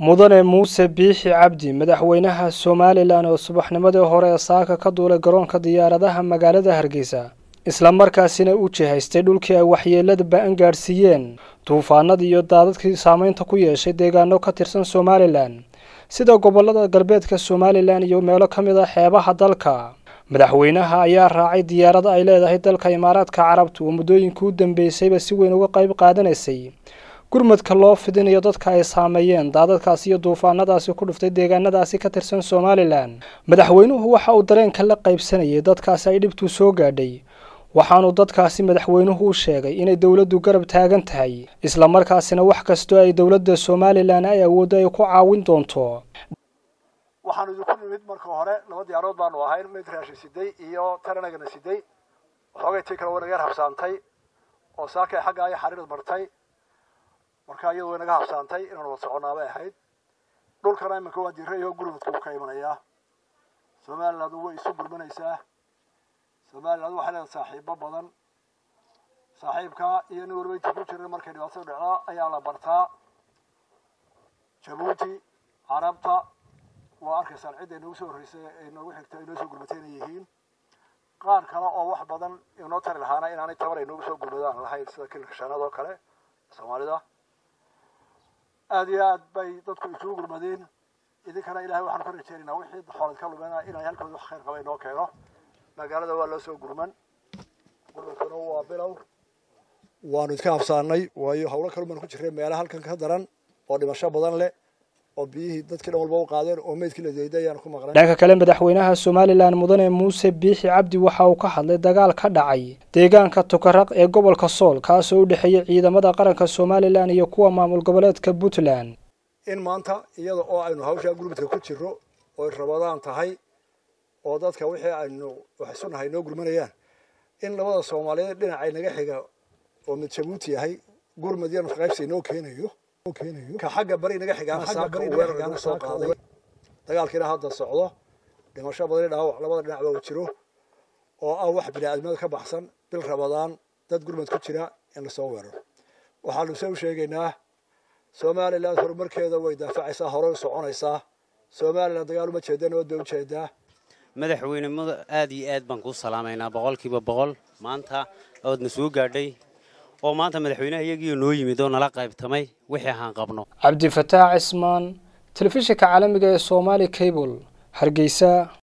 mudane muuse biixi cabdi madaxweynaha somalilan oo subaxnimadii hore ee saaka ka duulay garoonka diyaaradaha magaalada hargeysa islamarkaasina u jihaystay dhulkii ay waxyeelada ba-an gaadhsiiyeen duufaanadii iyo daadadkii saameynta ku yeeshay deegaano ka tirsan somalilan sida gobolada galbeedka somalilan iyo meelo ka mid a xeebaha dalka madaxweynaha ayaa raacay diyaarada ay leedahay dalka imaaraadka carabta oo muddooyinkii u dambeysayba si weyn uga qayb qaadanaysay gurmadka loo fidinayo dadka ay saameeyeen daadadkaasi iyo duufaanadaasi ku dhuftay deegaanadaasi ka tirsan somalilan madaxweynuhu waxa uu dareenka la qaybsanayay dadkaasi ay dhibtu soo gaadhay waxaanu dadkaasi madaxweynuhu u sheegay inay dowladdu garab taagan tahay islamarkaasina wax kastoo ay dowladda somalilan ay awooddo ay ku caawin doonto waxaanu idinku nimid marka hore laba diyaarood baanu ahayn mid raashin siday iyo taranagana siday waxoogay tii kale way naga yar habsaantay oo saakay xagga ay xariirad martay marka iyadu way naga habsaantay inaanu wad soconaa bay ahayd dhulkana iminka waa diirayo gurmadka uu ka imanayaa somaliland way isu gurmanaysaa somaliland waxay leedahay saaxiibo badan saaxiibka iyo nin waliba intii ku jiran markay dhibaatada dhacdaa ayaa la bartaa jabuuti carabta waa arkaysaan cidda inoogu soo horreysay ee inoogu xigta inoo soo gurmatay inay yihiin qaar kale oo wax badan inoo tari lahaana inaanay tabar inoogu soo gurmadaan lahayn sida kilka shanaad oo kale soomaalida aada iyo aad bay dadku isugu gurmadeen idinkana ilahay waxaanu ka rajeynaynaa wixii xoolad ka lumena inay halkooda wax khayr qaba inoo keeno magaalada waa loo soo gurman gurmadkuna waa bilow waanu idka habsaanay waayo hawlo kalu baan ku jirray meelaha halkan ka daran oo dhimasho badan leh oo biyihii dadkii dhan walba u qaadeen oo meydkii la deeday ayaan ku maqnay dhanka kale madaxweynaha somalilan mudane muuse biixi cabdi waxa uu ka hadlay dagaal ka dhacay deegaanka tukaraq ee gobolka sool kaasoo u dhexeeyey ciidamada qaranka somalilan iyo kuwa maamul goboleedka puntland in maanta iyada oo aynu hawshaa gurmadka ku jirro oy rabadaan tahay oo dadka wixii aynu wax isunahay noo gurmanayaan in labada soomaaliyeed dhinacay naga xiga oo mid jabuuti yahay gurmad iyo nusqaybsi inoo keenayo ka xagga bari naga xigaana saaka uu weerar nagu soo qaaday dagaalkiina hadda socdo dhimasho badani dhaawac labada dhinacba uu jiro oo ah wax bini-aadmada ka baxsan bil rabadaan dad gurmad ku jira in lasoo weeraro waxaanu se u sheegaynaa somaliland horumarkeeda way daafacaysaa horey u soconaysaa somaliland dagaal uma jeeda nabad bay ujeedaa madaxweynimada aada iyo aad baan kuu salaamaynaa boqolkiiba boqol maanta oodna soo gaadhay oo maanta madaxweynaha iyagiio noo yimid oo nala qaybtamay wixii ahaan qabno cabdifataax cismaan telefishinka caalamiga ee somaali cable hargeysa